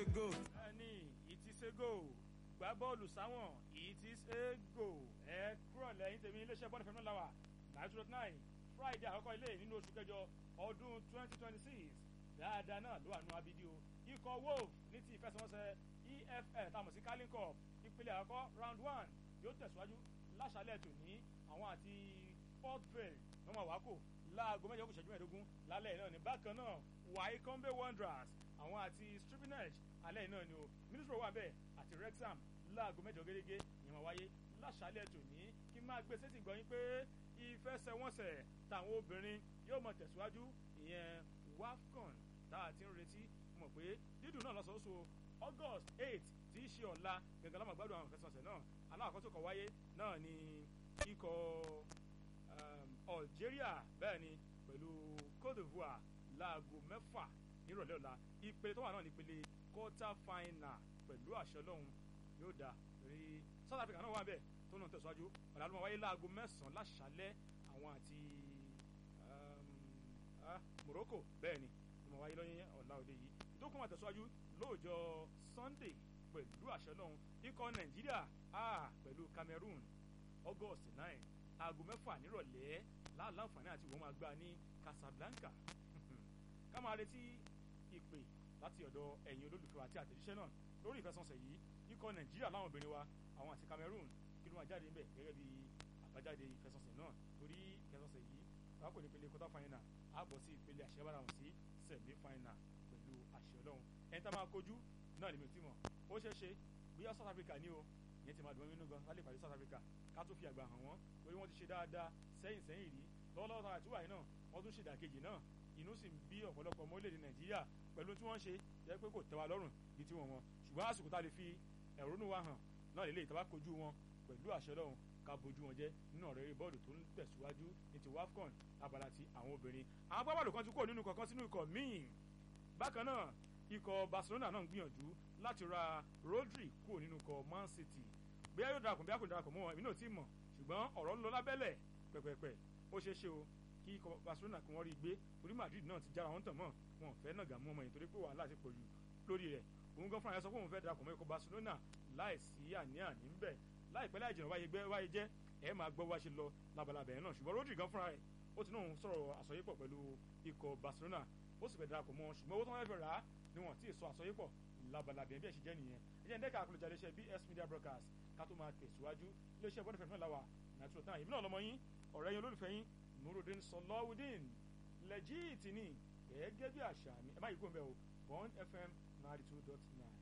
go. ẹni it is a go gbá bọ́ọ̀lù sáwọn it is a go ẹ kúrò lẹ́yìn tèmi iléeṣẹ́ bọ́ọ̀lù fẹ́mi làwà nine two nine friday àkọ́kọ́ ilé nínú oṣù kẹjọ ọdún twenty twenty six dáadáa náà ló wà nù abidi o ikọ̀ wolf ní ti ìfẹsẹ̀wọnsẹ̀ efl táwọn sí carling cup ìpele àkọ́kọ́ round one yóò tẹ̀síwájú láṣálẹ̀ tòní àwọn àti port vale wọ́n máa wá kò láago mẹ́jọ kò ṣẹ́jú mẹ́ẹ̀ẹ́dógún lálẹ́ náà ní bákan náà wycombe wanderers àwọn àti stribinage alẹ́ náà ni o ministry wà bẹ́ẹ̀ àti wrexham láago mẹ́jọ gẹ́gẹ́ ìyẹn máa wáyé láṣálẹ̀ tòní kí n máa gbé sétí gbọ́yìn pé ìfẹsẹ̀wọnsẹ̀ táwọn obìnrin yóò mọ̀ tẹ̀síwájú ìyẹn wafcon tá a ti ń retí mọ̀ pé dídùn náà lọ́sọ̀ọ́sọ august eight tí í ṣe ọ̀la gẹ́gẹ́ lọ́mọ gbádùn àwọn ìfẹsẹ̀wọnsẹ̀ náà aláàkọ́ tó kọ̀ wáyé náà ni ikọ̀ algeria bẹ́ẹ̀ ni pẹ̀lú cote divoire láago mẹ́fà nírọ̀lẹ́ ọ̀la ìpele tó wà náà ní ìpele quarter final pẹ̀lú àṣẹ ọlọ́run yóò dáa rí south africa náà wà bẹ́ẹ̀ tó náà tẹ̀síwájú ọ̀la ló máa wáyé láago mẹ́sàn-án láṣálẹ́ àwọn àti morocco bẹ́ẹ̀ ni ló máa wáyé lọ́yìn ọ̀la òde yìí ìdókòwò máa tẹ̀síwájú lóòjọ́ sunday pẹ̀lú àṣẹ ọlọ́run ikọ̀ nàìjíríà pẹ̀lú cameroon august nine aago mẹ́fà nírọ̀lẹ́ láǹfààní àti ìwọ́n máa gbá ní casablanca ká máa retí ìpè láti ọ̀dọ̀ ẹ̀yin olólùfẹ́ wa àti àtẹ̀jíṣẹ́ náà lórí ìfẹsọ̀nsẹ̀ yìí ikọ̀ nàìjíríà láwọn obìnrin wa àwọn àti cameroon kí ló máa jáde ńbẹ̀ gẹ́gẹ́ bí àbájáde ìfẹsọ̀nsẹ̀ náà torí ìfẹsọ̀nsẹ̀ yìí wọn kò ní ìpele quarter final á bọ̀ sí ìpele àṣẹbára wọn sí semi final pẹ̀lú àṣẹ ọlọ́run ẹni tá a máa kojú náà ni mi ò tí mọ̀ ó ṣeé ṣe bóyá south africa ní o ìyẹn ti máa dùn mí nínú gan lálẹ́ ìpàdé south africa ká tó fi àgbà hàn wọ́n torí wọ́n ti ṣe dáadáa sẹ́yìn sẹ́yìn rí lọ́wọ́lọ́wọ́ àti wàyí náà wọ́n tún ṣe ìdàkejì náà inú sì ń bí ọ̀pọ̀lọpọ̀ ọmọ orílẹ̀-èdè nàìjíríà pẹ̀lú tí wọ́n ṣe jẹ́ pé kò tẹ́ wa lọ́rùn bí tí wọ́n wọn ṣùgbọ́n àsìkò tá a lè fi ẹ̀rọnú wa hàn náà lè lè tàbá kojú wọn pẹ̀lú àṣẹ lọ́hùn ká bójú wọn jẹ́ nínú ọ̀rẹ́ eré bọ́ọ̀lù tó ń tẹ̀síwájú ní ti wafcon abala ti àwọn obìnrin àwọn agbábọ́ọ̀lù kan ti kúrò nínú kọ̀ọ̀kan sínú ikọ̀ míì bákan náà ikọ̀ barcelona náà ń gbìyànjú láti ra rodri kúrò nínú ikọ̀ man city bóyá yóò darapọ̀ bóyá kò darapọ̀ mọ́ wọn èmi náà ti mọ̀ ṣùgbọ́n ọ̀rọ̀ ń lọ lábẹ́lẹ̀ pẹ̀pẹ̀pẹ̀ ó ṣeé ṣe o kí ikọ̀ barcelona kí wọ́n rí i gbé torí madrid náà ti jára wọn tàn mọ́ wọn ò fẹ́ náà gà mú ọmọ yìí torí pé wàhálà ti pọ̀ jù lórí rẹ̀ òun gan fúnra yẹn sọ pé òun fẹ́ darapọ̀ mọ́ ikọ̀ barcelona láì sí àní-àní ń bẹ̀ láìpẹ́ láì jìnnà wáyé gbẹ́ wáyé jẹ́ ẹ máa gbọ́ wá ṣe lọ labalábẹ̀ náà ṣùgbọ́n rodri gan fúnra rẹ̀ ó ti náà sọ̀rọ̀ àsọyépọ̀ pẹ̀lú ikọ̀ barcelona ó sì fẹ́ darapọ̀ mọ́ ṣùgbọ́n owó tó wọ́n fẹ́ rà á ni wọ́n ti sọ àsọyépọ̀ labalábẹ̀ bí ẹ̀ ṣe jẹ́ nìyẹn ẹ jẹ́ ń dẹ́ka àkọlùjà iléeṣẹ́ bs media broadcast ká tó máa tẹ̀síwájú iléeṣẹ́ bọ́dẹ̀ fẹ́ẹ́ làwà nàìjíríà náà ìbí náà lọ́mọ yín ọ̀rẹ́ yín olólùfẹ́ yín nurudin sọlọ́wùdín lẹ́jìtì ni gẹ́gẹ́ bí àṣà mi ẹ má yí kó ń bẹ̀ o bond fm ninety two dot nine.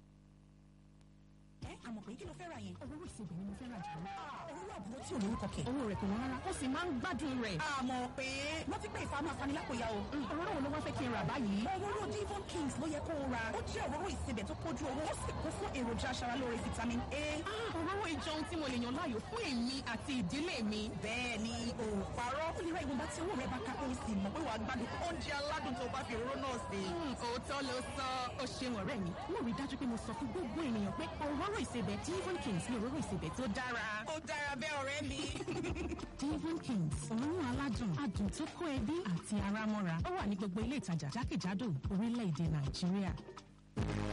ẹ àmọ̀ pé kí ló fẹ́ ra yẹn. òróró ìsebẹ̀ ni mo fẹ́ ra jù lọ. òróró àbúrò tí ò lórúkọ kẹ̀. owó rẹ̀ kò wọ́n rárá ó sì máa ń gbádùn rẹ̀. àmọ̀ pé wọ́n ti pé ìfàmù afanilápòyà o. òróró wo ló wá fẹ́ kí n rà báyìí. òróró divon kings ló yẹ kó o ra. ó jẹ́ òróró ìsebẹ̀ tó kójú owó ó sì kún fún èròjà aṣaralóore vitamin a. òróró ìjọun tí mo lè yàn láàyò fún èmi àti ìdílé mi. bẹ́ẹ̀ ni o parọ́. ó lè ra ìwọ̀nba tí owó rẹ̀ bá ká ó sì mọ̀ pé wàá gbádùn oúnjẹ aládùn tó bá fi òróró náà sè. òótọ́ ló sọ ó ṣeun ọ̀rẹ́ mi. mo rí dájú pé mo sọ fún gbogbo ènìyàn pé òróró ìsebẹ̀ divon kings ní òróró ìsebẹ̀ tó dára. ó dára bẹ́ẹ̀ ọ̀rẹ́ mi. divon kings òórùn aládùn adùn tó kó ẹbí àti ara mọ́ra ó wà ní gbogbo ilé ìtajà jákèjádò orílẹ̀-èdè nàìjíríà.